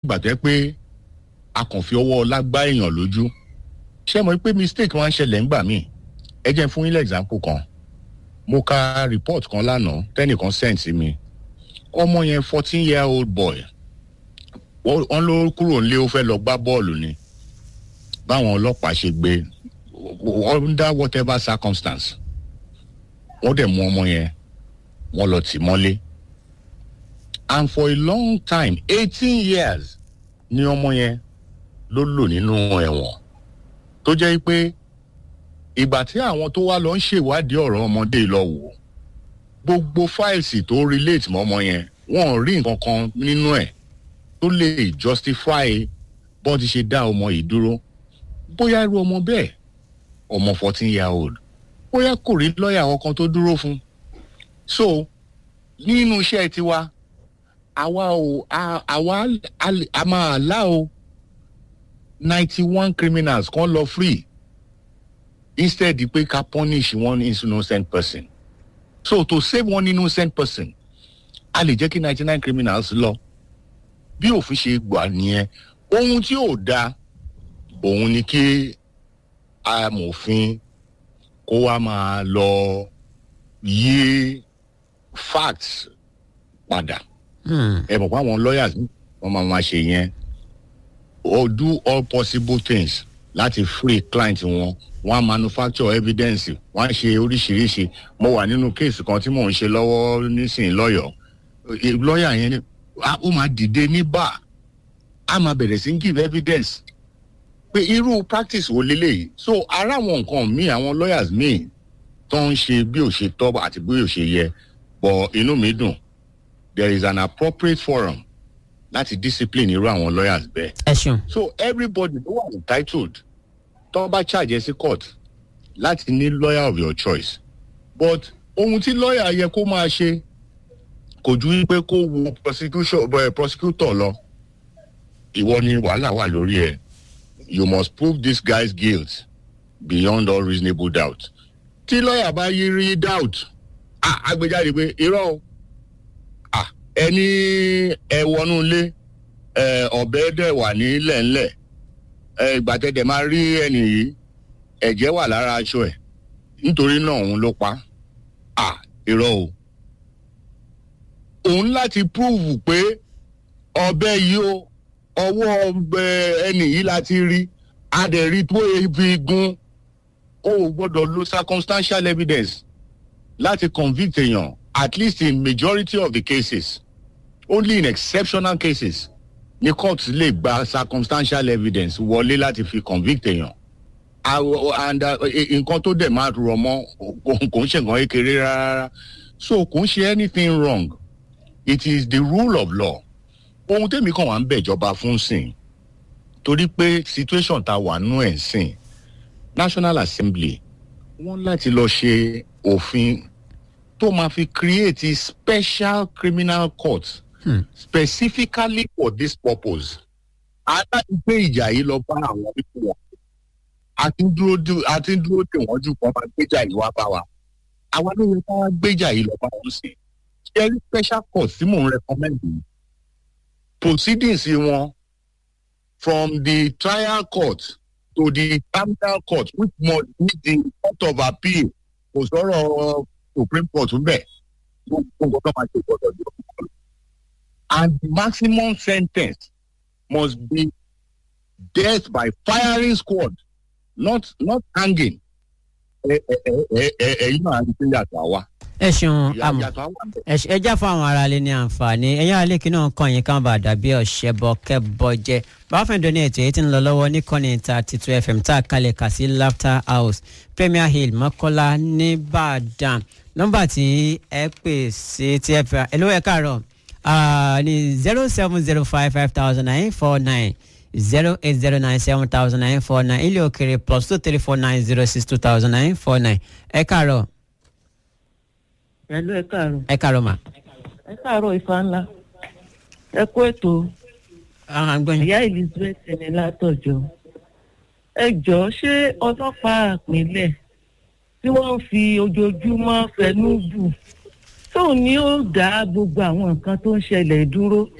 gbàtẹ́ pé a kàn fi ọwọ́ ọlá gbá èèyàn lójú ṣé mo rí pé mistake máa ń ṣẹlẹ̀ ńgbà míì ẹ jẹ́ fún yín lẹ́gbàmpù kan mo ka report kan lánàá tẹ́nìkan send sí mi ọmọ yẹn fourteen year old boy wọ́n ló kúrò nílé ó fẹ́ lọ gbá bọ́ọ̀lù ni báwọn ọlọ́pàá ṣe gbé under whatever circumstance wọ́n dẹ̀ mú ọmọ yẹn wọ́n lọ tì mọ́lé and for a long time eighteen years ni ọmọ yẹn ló lò nínú ẹ̀wọ̀n tó jẹ́ pé ìgbà tí àwọn tó wá lọ ń ṣèwádìí ọ̀rọ̀ ọmọdé lọ wò gbogbo fáìlì tó relate mọ́ ọmọ yẹn wọn ò rí nǹkan kan nínú ẹ̀ tó lè justify bọ́n ti ṣe dá ọmọ yìí dúró bóyá irú ọmọ bẹ́ẹ̀ ọmọ fourteen year old bóyá kò rí lọ́ọ̀yà ọkàn tó dúró fún so nínú iṣẹ́ tiwa àwa ò àwa a máa lá o ninety one criminals kan lọ free instead pé ká punish one innocent person so to save one innocent person a lè jẹ́ kí ninety nine criminals lọ bí òfin ṣe gbà nìyẹn ohun tí ò da òun ni kí amòfin kó wá máa lọ yí facts padà ẹ mọ̀ pé àwọn lawyers wọ́n máa máa ṣe yẹn or do all possible things láti free client wọn wọn á manufacture evidence wọn á ṣe oríṣiríṣi mo wà nínú kéèsì kan tí mò ń ṣe lọ́wọ́ nísìnyí lọ́yọ̀ọ́ lọ́ọ̀yà yẹn ó máa dìde ní bá a máa bẹ̀rẹ̀ sí give evidence pé irú practice wo leléyìí so ara àwọn nǹkan míì àwọn lawyers míì tó ń ṣe bí ò ṣe tọ́ àti bí ò ṣe yẹ but inú mi dùn there is an appropriate forum láti discipline irú àwọn lawyers bẹ́ẹ̀. ẹ ṣeun. so everybody ló wà entitled tó bá charge ẹ sí court láti ní lawyer of your choice but ohun tí lawyer yẹ kó máa ṣe kò ju wípé kó wo prosecution uh, prosecutor lọ ìwọ ni wàhálà wà lórí ẹ you must prove this guy's guilt beyond all reasonable doubt tí lawyer bá yí rí doubt ah agbẹjáde pé irọ́ o ah ẹni ẹ wọnú ilé ẹ ọ̀bẹ dẹ̀ wà nílẹ̀ ńlẹ̀ ẹ ìgbàtẹ́dẹ̀ máa rí ẹnì yìí ẹ̀jẹ̀ wà lára aṣọ ẹ̀ nítorí náà òun ló pa ah irọ́ o òun láti prove pé ọbẹ̀ yìí o ọwọ́ ẹnì yìí láti rí adẹ̀rí tó fi gun o ò gbọ́dọ̀ lo circumstantial evidence láti convict èèyàn at least in majority of the cases only in exceptional cases ni court lè gba circumstantial evidence wọlé láti fi convict èèyàn and nǹkan tó dẹ̀ máa rọ̀ mọ́ kò ń ṣe nǹkan kékeré rárá so kò ń ṣe anything wrong it is the rule of law ohun tèmi kàn wá ń bẹ̀jọba fún sìn torí pé situation ta wà nú ẹ̀ sìn national assembly wọ́n láti lọ ṣe òfin tó máa fi create a special criminal court hmm. specifically for this purpose aláàbí pé ìjà yìí lọ bá àwọn pípọ̀ wọn àti dúró àti dúró tè wọ́n jù kàn máa gbéjà yìí wá bá wa àwa ló yẹ ká gbéjà yìí lọ bá wọn sí ṣe rí special court tí mò ń recommend yìí proceedings wọn from the trial court to the criminal court which must be the court of appeal kò sọ̀rọ̀ supreme court ń bẹ̀ gbogbo nǹkan tó máa ṣe gbọ́dọ̀ jọ. and the maximum sentence must be death by firing squad not not hanging. ẹ̀yin náà ti yàtọ̀ àwa. ẹ ṣeun àmọ ẹ já fún àwọn aráalé ní àǹfààní ẹ̀yin aráalé kí náà kàn yín káwọn bá dàbí ọ̀ṣẹ́ bọ kẹ́bọ jẹ báfẹ́ǹdọ́ ní ètò èyí tí ń lọ lọ́wọ́ níkànnì thirty two fm tá a kalẹ̀ kà sí laughter house premier hill mọ́kọ́lá nìbàdàn nọ́mbà tí ẹ pè sí tí ẹ fẹ́ ẹ ló ẹ káàárọ̀ ní zero seven zero five five thousand nine four nine zero eight zero nine seven thousand nine four nine ilé òkèrè plus two three four nine zero six two thousand nine four nine ẹ káàárọ̀. pẹ̀lú ẹ káàárọ̀. ẹ káàárọ̀ mà. ẹ káàárọ̀ ifá ńlá ẹ kú ètò ìyá elizabeth ẹni látọjọ ẹ jọ ṣé ọlọ́pàá àpilẹ̀ tí wọ́n fi ojoojúmọ́ fẹnu bù tóun ni ó dá gbogbo àwọn nǹkan tó ń ṣẹlẹ̀ dúró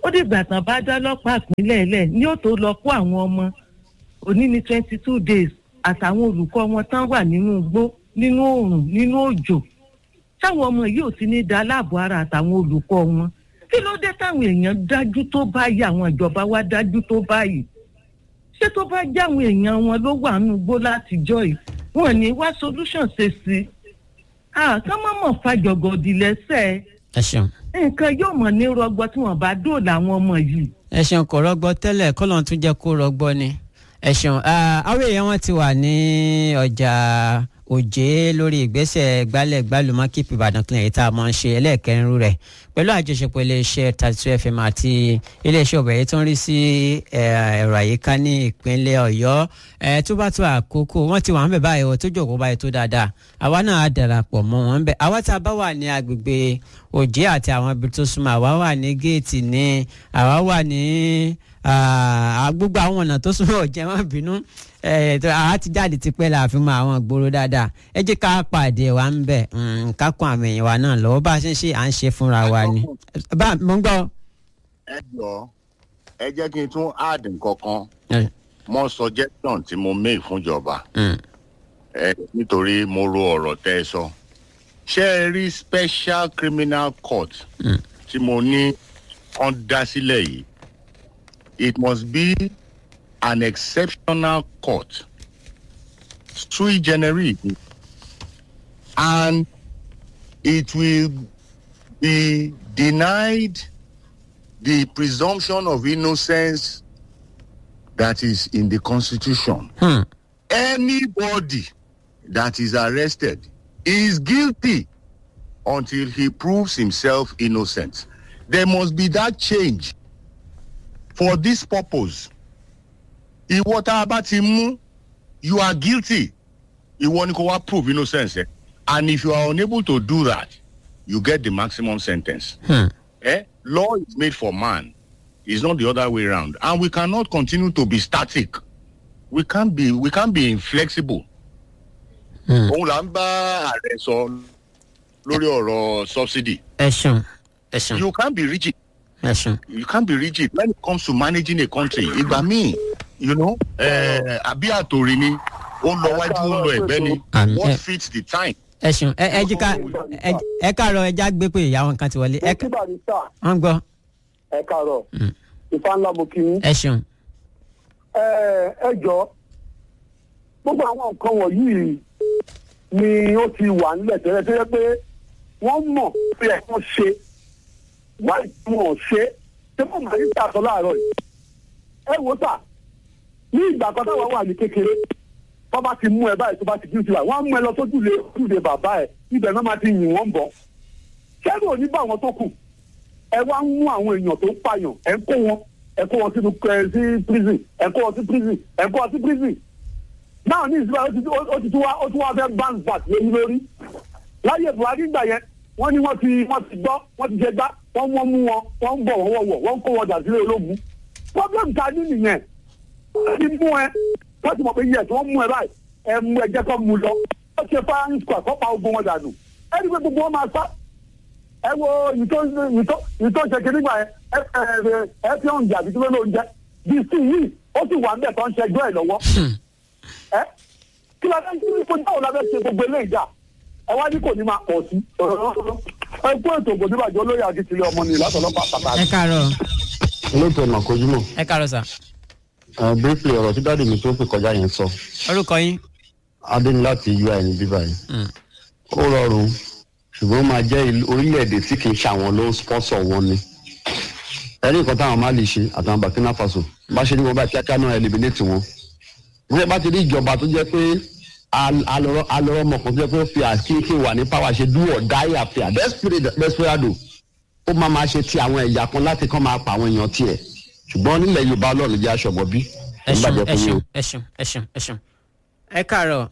ó dìgbà tán bá dá ọlọ́pàá ìpínlẹ̀ lẹ̀ ní ó tó lọ kó àwọn ọmọ òní ní twenty two days àtàwọn olùkọ́ wọn tán wà nínú igbó nínú oòrùn nínú òjò táwọn ọmọ yìí ò ti ní da aláàbò ara àtàwọn olùkọ́ wọn kí ló dé táwọn èèyàn dájú tó báyìí àwọn ìjọba wa dájú tó báyìí ṣé tó bá jẹ́ àwọn èèyàn wọn ló wà nínú igbó látijọ́ yìí wọn ní wá solution ṣe sí i kán má mọ̀ fàjọgọ̀dì lẹ́sẹ̀ ẹ ṣeun. nǹkan yóò mọ̀ ní rọgbọ tí wọ́n bá dóòlà àwọn ọmọ yìí. ẹ ṣeun kò rọgbọ tẹ́lẹ̀ kọ́lọ́n tún jẹ́ kó rọgbọ ni ẹ ṣeun àwọn èèyàn wọn ti wà ní ọjà òjé lórí ìgbésẹ̀ gbálẹ̀ gbálùmọ́ keep ìbàdàn clean èyí tá a máa ń ṣe ẹlẹ́ẹ̀kẹrin rú rẹ̀ pẹ̀lú àjọṣepọ̀ iléeṣẹ́ thirty two fm àti iléeṣẹ́ ọ̀bẹ̀ yìí tó ń rí sí ẹ̀rọ àyíká ní ìpínlẹ̀ ọ̀yọ́ tó bá tó àkókò wọ́n ti wà ń bẹ̀ báyìí o tó jòkó báyìí tó dáadáa àwa náà á darapọ̀ mọ́ wọn bẹ̀ àwa tá a bá wà ní agbègbè òjé àti àwọn ibi tó súnmọ́ àwa wà ní géètì ní àwa wà ní gbogbo àwọn ọ̀nà tó súnmọ́ ọ̀jẹ̀ má bínú àá ti jáde tipẹ́ la fi mọ àwọn ìgboro dáadáa ẹ jẹ́ ká pàdé wa ń bẹ̀ ká kún àmì ẹ̀yìn wa náà lọ́wọ́ bá a ṣe ń ṣe à ń ṣe fúnra wa ni. bá mo ń gbọ́. ẹ jọ ẹ jẹ́ kí n tún add nǹkan kan mọ́ suggestion tí mo make fúnjọba nítorí mo ro ọ̀rọ̀ tẹ́ ẹ sọ ṣé ẹ rí special criminal court tí mo ní kán dá sílẹ̀ yìí it must be an exceptional court sui generis and it will be denied the presumption of innocence that is in the constitution. Hmm. Anybody that is arrested is guilty until he proves himself innocent. There must be that change for this purpose. ìwọ tá a bá ti mú you are guilty ìwọ ni kò wá prove innocence ẹ and if you are unable to do that you get the maximum sentence. Hmm. Eh? law is made for man it's not the other way around and we cannot continue to be static we can't be we can't be inflexible. Hmm. òun là ń bá ààrẹ sọ lórí ọ̀rọ̀ subsidy ẹ ṣeun ẹ ṣeun you can't be rigid ẹ ṣeun. you can't be rigid when it comes to managing a country ìgbà míì you know eh, àbí àtòrí ni ó lọ wájú ó lọ ẹ̀gbẹ́ ni Àmì- what ẹ- fits the time. ẹ ṣeun ẹ ẹ jí ká ẹ- ẹ káàárọ̀ ẹja gbé pé ìyàwó nǹkan ti wọlé ẹ ẹ kí barista wọ́n gbọ́ ẹ kàárọ̀ Mm. ìfà ńlá mo kí yín. ẹ ṣeun ẹ ẹ jọ gbogbo àwọn nǹkan wọ̀nyí ni ó ti wà nílẹ̀ tẹ́lẹ̀ tó yẹ pé wọ́n mọ̀ pé ẹ̀ wọ́n ṣe wáyé tí wọ́n ṣe ṣé wọ́n máa ń tàṣọ láàárọ̀ yìí. ẹ wo sà ní ìgbà kan táwọn wà ní kékeré tó bá ti mú ẹ báyìí tó bá ti dín sí wa wọ́n á mú ẹ lọ sójúlé ojúlé bàbá ẹ ibẹ̀ náà máa ti yìn wọ́n bọ̀ kẹ́rù ò ní bá àwọn tó kù ẹ wá ń mú àwọn èèyàn tó ń pààyàn ẹ ń kó wọn ẹ kó wọn sínú ẹ sí prison ẹ kó wọn sí prison ẹ kó wọn sí prison náà ní ìsúná ó ti ó ti tún wá ó tún wá fẹ́ bounce back lórí lórí láyé buhari gbà yẹn wọ́n ní wọ́n ti wọ́n ti gbọ́ wọ́n ti jẹ gbá wọ́n wọ́n mú wọn wọ́n ń bọ̀ wọ́n wọ̀ wọ́n ń kó wọn dà sílé ológun problem ta ní nìyẹn wọ́n ti mú ẹ wọ́n ti mọ̀ pé yẹ tí wọ́n mú ẹ báyìí ẹ mú ẹ jẹ́ kó mú lọ wọ́n ṣe firing squad kó pa ogun wọn dànù ẹ ní pé gbogbo wọn máa sá ẹ wo ìtò ìtò ìtò ṣèké nígbà yẹn ẹ ẹ ẹ fi hàn jà bíi ló ń jẹ bí sí yìí ó sì wà níbẹ̀ tó ń ṣẹjọ́ ẹ̀ lọ́wọ́ ẹ kí la fẹ́ kí kó dáwọ́ la fẹ́ ṣe gbogbo eléyìí dà ẹ wá ní kò ní máa pọ̀ sí ẹ kó ètò ògbò níbàjẹ́ olóyè akitile ọmọ nìyí látọ̀lọ́pàá ẹ pàtàkì. káàárọ̀ olóòtú ọ̀nà kojúmọ̀ ẹ káàárọ̀ sà briefly ọ̀rọ̀ tí dáàdì mi tó pè kọjá yẹn sọ orúkọ yín adé ní láti ui ní bíbá yìí Mm. ó rọrùn ṣùgbọ́n ó máa jẹ́ ìlú- orílẹ̀-èdè tí kì í ṣe àwọn ló ń sponsor wọn ni ẹni nǹkan táwọn máa lè ṣe àtàwọn burkina faso bá ṣe ní wọn bá kíákíá náà eliminate wọn wọ́n bá ti rí ìjọba tó jẹ́ pé al- alọ́rọ́ alọ́rọ́ ọmọ kan tó jẹ́ pé ó fi àkínkín wà ní power ṣe do or die affair Desperate- desperado ó máa máa ṣe ti àwọn ẹ̀yà kan láti kàn máa pa àwọn èèyàn tiẹ̀ ṣùgbọ́n nílẹ̀ yorùbá ọlọ́run jẹ́ aṣọ́gbọ́n bí ẹ ṣeun ìbàjẹ́ ẹ fún yín o. ṣeun ẹ ṣeun ẹ ṣeun ẹ ṣeun ẹ káàárọ̀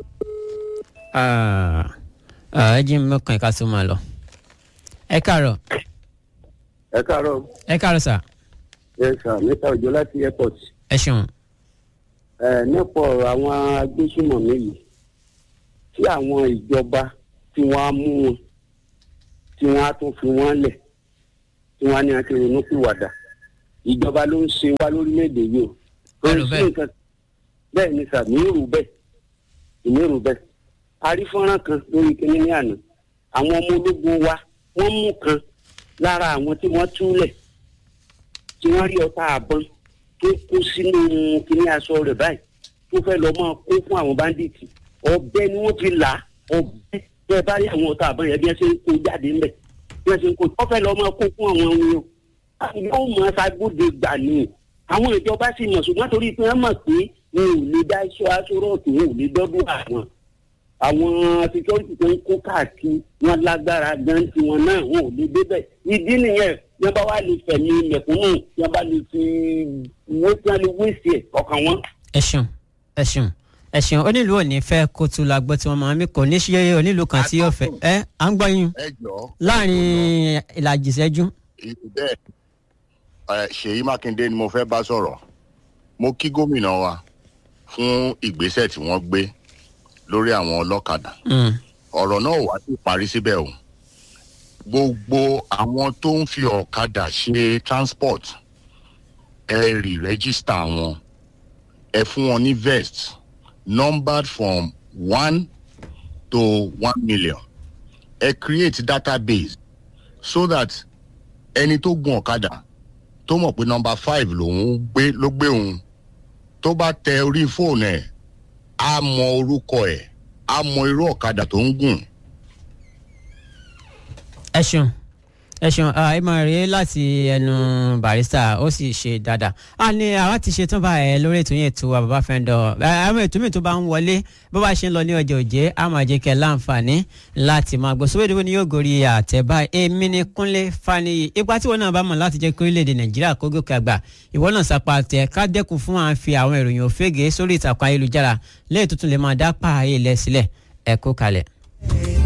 Ah, ah, ẹ jí mọ́kàn ẹ̀ka tó máa lọ ẹ káàárọ̀ ẹ káàárọ̀ ẹ káàárọ̀ sà ẹ sà mẹ́ta òjò láti airport ẹ ṣeun ẹ nípa ọ̀rọ̀ àwọn agbésùmọ̀mí yìí tí àwọn ìjọba tí wọ́n á mú wọn tí wọ́n á tún fi wọ́n lẹ̀ tí wọ́n á ní àti ronú pìwàdà ìjọba ló ń ṣe wá lórílẹ̀‐èdè yìí o kò Ẹrù sí bẹ́ẹ̀. nǹkan bẹ́ẹ̀ ni sà mí rò bẹ́ẹ̀ èmi rò bẹ́ẹ̀ a rí fọ́nrán kan lórí kíní ní àná àwọn ọmọ ológun wa wọ́n mú kan lára àwọn tí wọ́n túlẹ̀ tí wọ́n rí ọta àbọn tó kó sínú kíní aṣọ rẹ̀ báyìí tó fẹ́ lọ máa kó fún àwọn báńdíìtì ọ̀bẹ ni wọ́n fi là á ọ̀bẹ bẹ́ẹ̀ bá rí àwọn ọta àbọn yẹn bí wọ́n ṣe ń kó jáde ńbẹ̀ bí wọ́n ṣe ń kó tó fẹ́ lọ máa kó fún àwọn ohun yòó yóò mọ ṣàgbọ́dẹ gbà ní àwọn ìjọba sì mọ̀ ṣùgbọ́n torí pé wọ́n mọ̀ pé wọn ò lè dá iṣẹ́ aṣọ́rọ̀tì wọn ò lè dọ́dún àwọn àwọn security tó ń kó káàkiri wọn lágbára gan tiwọn náà wọn ò lè débẹ̀ ìdí nìyẹn yẹn bá wà lè fẹ̀mí mẹ̀kúnnù yẹn bá lè fi wé tí wọ́n lè wé sí ẹ̀ ọkàn wọn. ẹ ṣeun ẹ ṣeun ẹ ṣeun onílù ò ní fẹ́ kó tu la gbọ́ tí wọ́n máa ń mí kò ní ṣe onílù kan tí yóò fẹ́ ẹ à ń gbọ́ yín ẹ jọ láàrin ìlàjì ìṣẹ́jú. bẹ́ẹ̀ ẹ, ṣèyí mákindé ni mo fẹ́ bá sọ̀rọ̀ mo kí gómìnà wa fún ìgbésẹ̀ tí wọ́n gbé lórí àwọn ọlọ́kadà Mm. ọ̀rọ̀ náà wà sí parí síbẹ̀ o gbogbo àwọn tó ń fi ọ̀kadà ṣe transport ẹ rí rẹ́gísítà wọn ẹ fún wọn ní vest numbered from one to one million ẹ create database so that ẹni tó gun ọ̀kadà tó mọ̀ pé number five lòun gbé ló gbé òun tó bá tẹ orí fóònù ẹ̀ á mọ orúkọ ẹ̀ á mọ irú ọ̀kadà tó ń gùn ẹ ṣeun ẹ ṣeun ẹ máa rí láti ẹnu barista ó sì ṣe dáadáa a ní àwa ti ṣe tán báyẹn lórí ètò yẹn tó wa bàbá fẹ́ndọ̀ àwọn ètò mi tó bá ń wọlé bó bá ṣe ń lọ ní ọjọ́ òjé a máa jẹ́ kẹ́ láǹfààní láti máa gbọ́ sówédé wo ni yóò gorí àtẹ̀bá èmi ni kúnlé faniyi ipa tí wọn náà bá mọ̀ láti jẹ́ kí orílẹ̀-èdè nàìjíríà kó gòkè àgbà ìwọ náà sapá tẹ ká dẹ́kun fún à ń fi àwọn ìròyìn òfégè sórí ìtàkùn ayélujára lẹ́yìn tuntun lè máa dá pààyè lẹ̀ sílẹ̀ ẹ kó kalẹ̀.